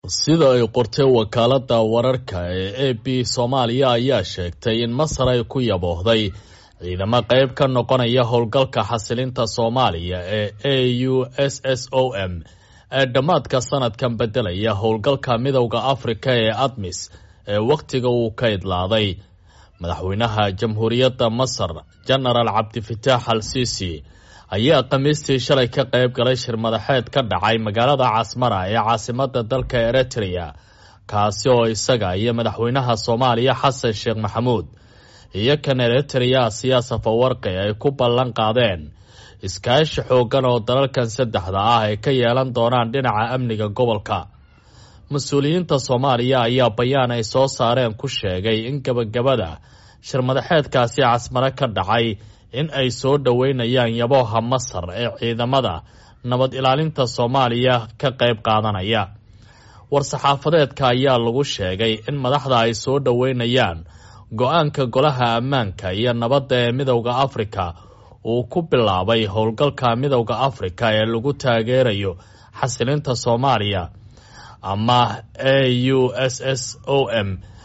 sida ay qortay wakaaladda wararka ee a b soomaaliya ayaa sheegtay in masar ay ku yaboohday ciidamo qayb ka noqonaya howlgalka xasilinta soomaaliya ee a u s s o m ee dhammaadka sanadkan beddelaya howlgalka midowda afrika ee admis ee wakhtiga uu ka idlaaday madaxweynaha jamhuuriyadda masar jenaraal cabdifitaax al siisi ayaa khamiistii shalay ka qayb galay shir madaxeed ka dhacay magaalada casmara ee caasimada dalka eritrea kaasi oo isaga iyo madaxweynaha soomaaliya xasan sheekh maxamuud iyo kan eritrea siyaasa fawarqi ay ku ballan qaadeen iskaashi xoogan oo dalalkan saddexda ah ay ka yeelan doonaan dhinaca amniga gobolka mas-uuliyiinta soomaaliya ayaa bayaan ay soo saareen ku sheegay in gebagabada shir madaxeedkaasi casmare ka dhacay in ay soo dhoweynayaan yabooha masar ee ciidamada nabad ilaalinta soomaaliya ka qayb qaadanaya war-saxaafadeedka ayaa lagu sheegay in madaxda ay soo dhoweynayaan go-aanka golaha ammaanka iyo nabadda ee midowda afrika uu ku bilaabay howlgalka midowda afrika ee lagu taageerayo xasilinta soomaaliya ama a u s s o m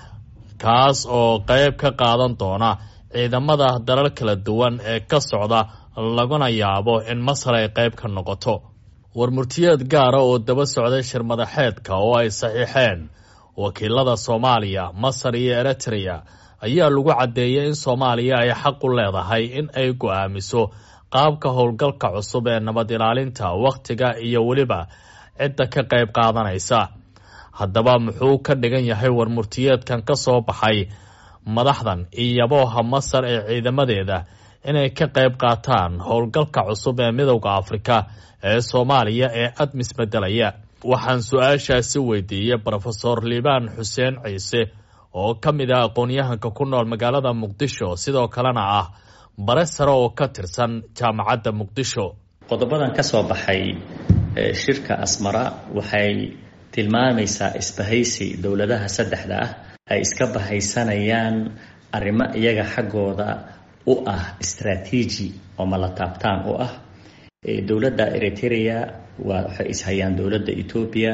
kaas oo qayb ka qaadan doona ciidamada dalal kala duwan ee ka socda laguna yaabo in masar ay qayb ka noqoto warmurtiyeed gaara oo daba socday shir madaxeedka oo ay saxiixeen wakiilada soomaaliya masar iyo eritrea ayaa lagu caddeeyay in soomaaliya ay xaq u leedahay in ay go-aamiso qaabka howlgalka cusub ee nabad ilaalinta wakhtiga iyo weliba cidda ka qayb qaadanaysa haddaba muxuu ka dhigan yahay warmurtiyeedkan ka soo baxay madaxdan iyo yabooha masar ee ciidamadeeda inay ka qayb qaataan howlgalka cusub ee midowda afrika ee soomaaliya ee admis beddelaya waxaan su-aashaasi weydiiyey rofesor liibaan xuseen ciise oo ka mid ah aqoon-yahanka ku nool magaalada muqdisho sidoo kalena ah bare sare oo ka tirsan jaamacadda muqdisho qodobadan ka soo baxay shirka asmara waxay tilmaamaysaa isbahaysi dowladaha saddexda ah ay iska bahaysanayaan arrimo iyaga xaggooda u ah istraatiiji oo mala taabtaan u ah dowladda eritrea waa waxay ishayaan dowladda etoobiya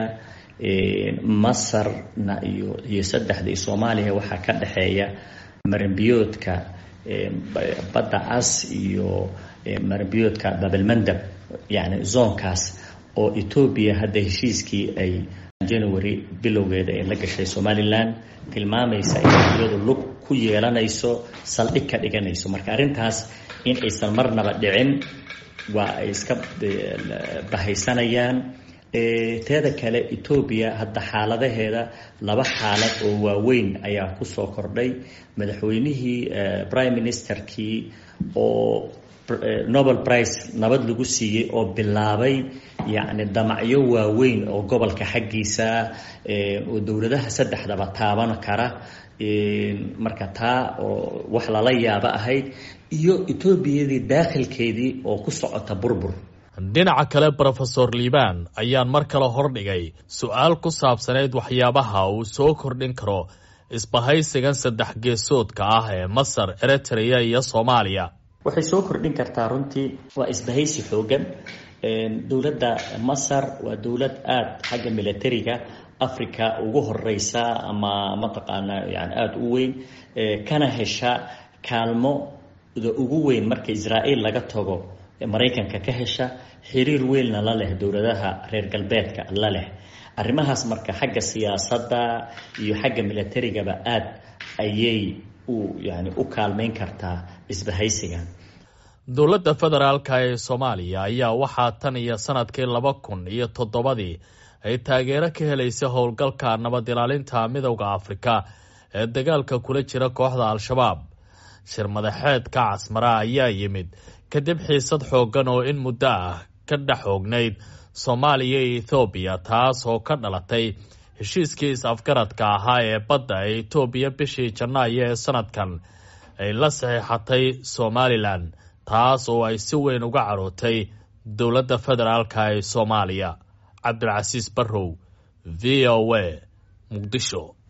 masarna iyo iyo saddexda iyo soomaaliya waxaa ka dhexeeya maranbiyoodka badda cas iyo maranbiyoodka babalmandab yacni zoonkaas oo etoobiya hadda heshiiskii ay january bilowgeeda ee la gashay somalilan tilmaamaysa inay iyadu lug ku yeelanayso saldhig ka dhiganayso marka arrintaas in aysan marnaba dhicin waa ay iska bahaysanayaan teeda kale etoobiya hadda xaaladaheeda laba xaalad oo waaweyn ayaa kusoo kordhay madaxweynihii prime ministerkii oo nobel prize nabad lagu siiyey oo bilaabay yacni damacyo waaweyn oo gobolka xaggiisa oo dowladaha saddexdaba taaban kara marka taa oo wax lala yaabo ahayd iyo etoobiyadii daakhilkeedii oo ku socota burbur dhinaca kale rofesor liibaan ayaan mar kale hordhigay su-aal ku saabsanayd waxyaabaha uu soo kordhin karo isbahaysigan saddex geesoodka ah ee masar eritrea iyo soomaaliya waxay soo kordhin kartaa runtii waa isbahaysi xoogan dowladda masar waa dowlad aada xagga militariga africa ugu horeysa ama mataqaanaa yani aada u weyn kana hesha kaalmoda ugu weyn marka israa'iil laga tago maraykanka ka hesha xiriir weynna la leh dowladaha reer galbeedka la leh arrimahaas marka xagga siyaasadda iyo xagga militarigaba aada ayay u yani u kaalmeyn kartaa isbahaysigan dowladda federaalka ee soomaaliya ayaa waxaa tan iyo sanadkii laba kun iyo toddobadii ay taageero ka helaysay howlgalka nabad ilaalinta midowda afrika ee dagaalka kula jira kooxda al-shabaab shir madaxeedka casmara ayaa yimid kadib xiisad xooggan oo in muddo ah ka dhex xoognayd soomaaliya iyo ethoobiya taas oo ka dhalatay heshiiskii is-afgaradka ahaa ee badda ee etoobiya bishii janaayo ee sanadkan ay la saxiixatay somalilan taas oo ay si weyn uga carootay dowladda federaalka ee soomaaliya cabdilcasiis barrow v o a muqdisho